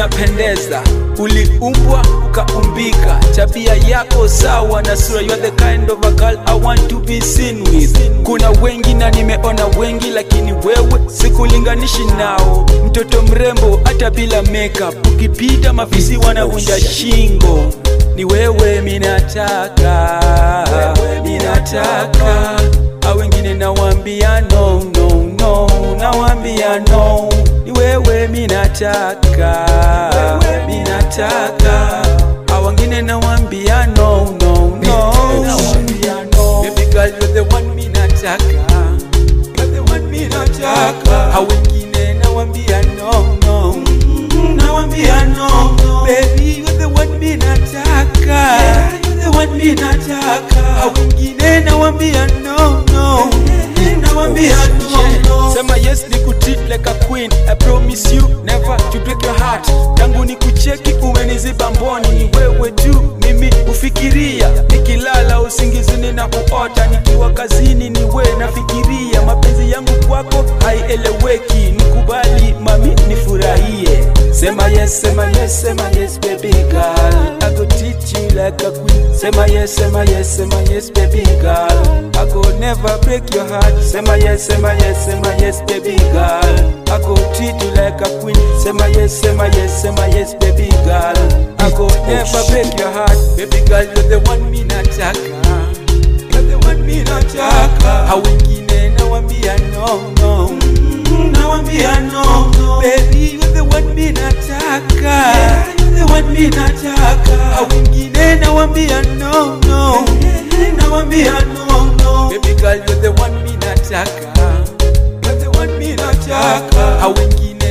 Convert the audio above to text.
unapendeza uliumbwa ukaumbika tabia yako sawa na sura you are the kind of a girl I want to be seen with kuna wengi na nimeona wengi lakini wewe sikulinganishi nao mtoto mrembo hata bila makeup ukipita mafisi wanavunja shingo ni wewe minataka minataka au wengine nawambia no no no nawambia no ni wewe minataka minataka au wengine nawambia no no no nawambia no baby girl you're the one minataka you're the one minataka au wengine nawambia no no nawambia no baby you're the one minataka you're the one minataka au wengine nawambia no no nawambia no no sema yes ni kutreat like a queen i promise you never to break your heart tangu ni kucheki umeniziba mboni ni wewe tu mimi ufikiria nikilala usingizini na kuota nikiwa kazini ni we nafikiria mapenzi yangu kwako haieleweki nikubali mami nifurahie sema yes sema yes sema yes baby girl i go treat you like a queen sema yes sema yes sema yes baby girl i go never break your heart sema yes sema yes sema yes baby girl i go treat you like a queen sema yes sema yes sema yes baby girl i go never break your heart baby girl you're the one me nataka you're the one me nataka hao wengine nawambia no no nawambia no baby you're the one me nataka you're the one me nataka hao wengine nawambia no no nawambia no no baby girl you're the one me nataka you're the one me nataka hao wengine